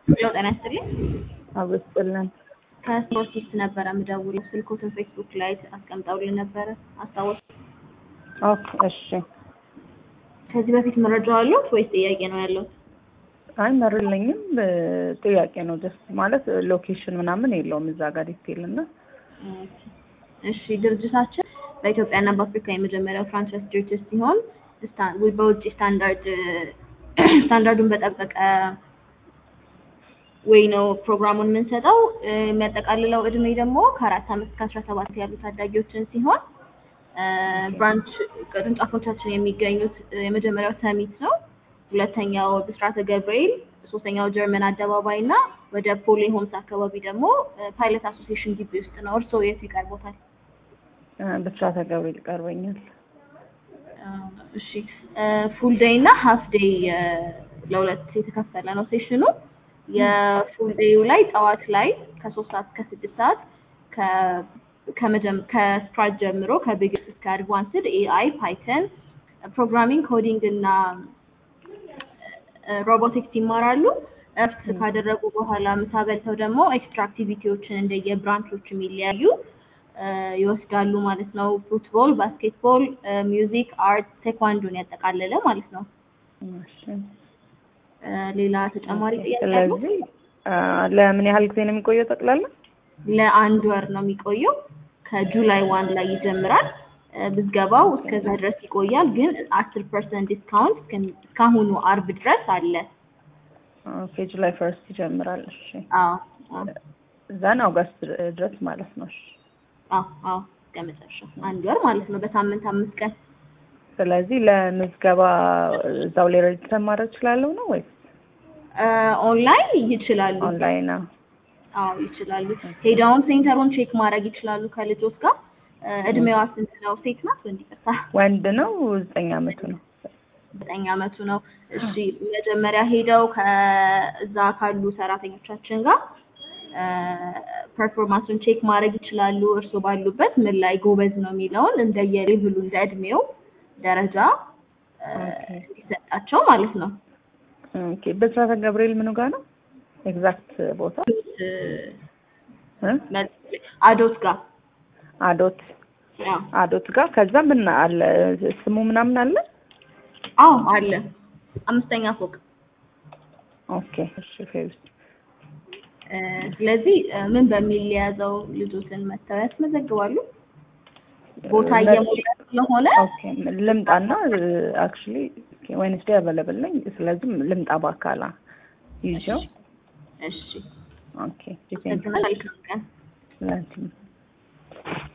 ለው ጤና ይስጥልኝ። አብስጥልን ከስፖርቲስት ነበረ የምደውለው ስልኮትን ፌስቡክ ላይ አስቀምጠውልን ነበረ አስታወስ። ኦኬ እሺ። ከዚህ በፊት መረጃ አለዎት ወይስ ጥያቄ ነው ያለው? አይ መርልኝም ጥያቄ ነው ጀስት ማለት ሎኬሽን ምናምን የለውም እዛ ጋር ዲቴል እና እሺ ድርጅታችን በኢትዮጵያና በአፍሪካ የመጀመሪያው ፍራንቻይዝ ድርጅት ሲሆን ስታ- በውጭ ስታንዳርድ ስታንዳርዱን በጠበቀ ወይ ነው ፕሮግራሙን የምንሰጠው። የሚያጠቃልለው እድሜ ደግሞ ከአራት ዓመት እስከ አስራ ሰባት ያሉ ታዳጊዎችን ሲሆን ብራንች ቅርንጫፎቻችን የሚገኙት የመጀመሪያው ሰሚት ነው። ሁለተኛው ብስራተ ገብርኤል፣ ሶስተኛው ጀርመን አደባባይ እና ወደ ፖሌ ሆምስ አካባቢ ደግሞ ፓይለት አሶሲዬሽን ግቢ ውስጥ ነው። እርስዎ የቱ ይቀርቦታል? ብስራተ ገብርኤል ይቀርበኛል። እሺ ፉል ዴይ እና ሀፍ ዴይ ለሁለት የተከፈለ ነው ሴሽኑ። የፉል ዴዩ ላይ ጠዋት ላይ ከሶስት ሰዓት እስከ ስድስት ሰዓት ከስክራች ጀምሮ ከቢግስ እስከ አድቫንስድ ኤአይ፣ ፓይተን፣ ፕሮግራሚንግ፣ ኮዲንግ እና ሮቦቲክስ ይማራሉ። እረፍት ካደረጉ በኋላ ምሳ በልተው ደግሞ ኤክስትራ አክቲቪቲዎችን እንደየ ብራንቾች የሚለያዩ ይወስዳሉ ማለት ነው። ፉትቦል፣ ባስኬትቦል፣ ሚውዚክ፣ አርት፣ ቴኳንዶን ያጠቃለለ ማለት ነው። ሌላ ተጨማሪ ጥያቄ አለው? ስለዚህ ለምን ያህል ጊዜ ነው የሚቆየው ጠቅላላ? ለአንድ ወር ነው የሚቆየው። ከጁላይ ዋን ላይ ይጀምራል። ብዝገባው እስከዛ ድረስ ይቆያል። ግን አስር ፐርሰንት ዲስካውንት እስካሁኑ አርብ ድረስ አለ። ኦኬ ጁላይ ፈርስት ይጀምራል። እሺ አዎ አዎ እዛን አውገስት ድረስ ማለት ነው። እሺ አዎ አዎ እስከ መጨረሻው አንድ ወር ማለት ነው። በሳምንት አምስት ቀን ስለዚህ ለምዝገባ እዛው ላይ ሬጅስተር ማድረግ እችላለሁ ነው ወይስ ኦንላይን ይችላሉ? ኦንላይን ነው? አዎ ይችላሉ። ሄደውን ሴንተሩን ቼክ ማድረግ ይችላሉ ከልጆች ጋር። እድሜዋ ስንት ነው? ሴት ናት ወንድ? ይቅርታ ወንድ ነው። ዘጠኝ አመቱ ነው። ዘጠኝ አመቱ ነው። እሺ መጀመሪያ ሄደው ከዛ ካሉ ሰራተኞቻችን ጋር ፐርፎርማንሱን ቼክ ማድረግ ይችላሉ። እርስዎ ባሉበት ምን ላይ ጎበዝ ነው የሚለውን እንደየሌቭሉ እንደ እድሜው ደረጃ እንዲሰጣቸው ማለት ነው። ኦኬ ብስራተ ገብርኤል ምኑ ጋር ነው ኤግዛክት ቦታ? አዶት ጋር አዶት አዎ አዶት ጋር ከዛ ምን አለ ስሙ ምናምን አለ? አዎ አለ አምስተኛ ፎቅ። ኦኬ እሺ ፌቪስ ስለዚህ ምን በሚል የያዘው ልጆትን መተው ያስመዘግባሉ። ቦታ እየሞላ ስለሆነ ኦኬ ልምጣና አክቹሊ ዌንስዴይ አቬለብል ነኝ። ስለዚህ ልምጣ በአካላ ይዤው እሺ ኦኬ መልካም ቀን። ላንቺ